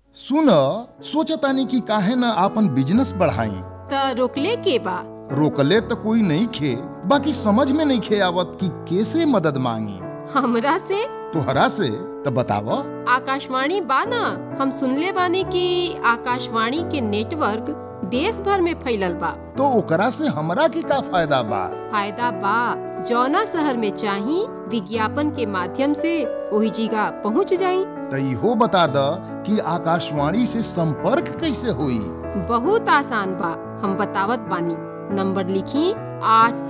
सुन सोचतानी कि काहे न आपन बिजनेस बढ़ाई त रोकले के बा रोकले तो कोई नहीं खे बाकी समझ में नहीं खे आवत कि कैसे मदद मांगी हमरा से तोहरा से तो बताव आकाशवाणी बा ना हम सुनले बानी कि आकाशवाणी के नेटवर्क देश भर में फैलल बा तो ओकरा से हमरा के का फायदा बा फायदा बा जौना शहर में चाही विज्ञापन के माध्यम से वही जगह पहुंच जाई तो इहो बता द कि आकाशवाणी से संपर्क कैसे हुई बहुत आसान बा हम बतावत बानी नंबर लिखी आठ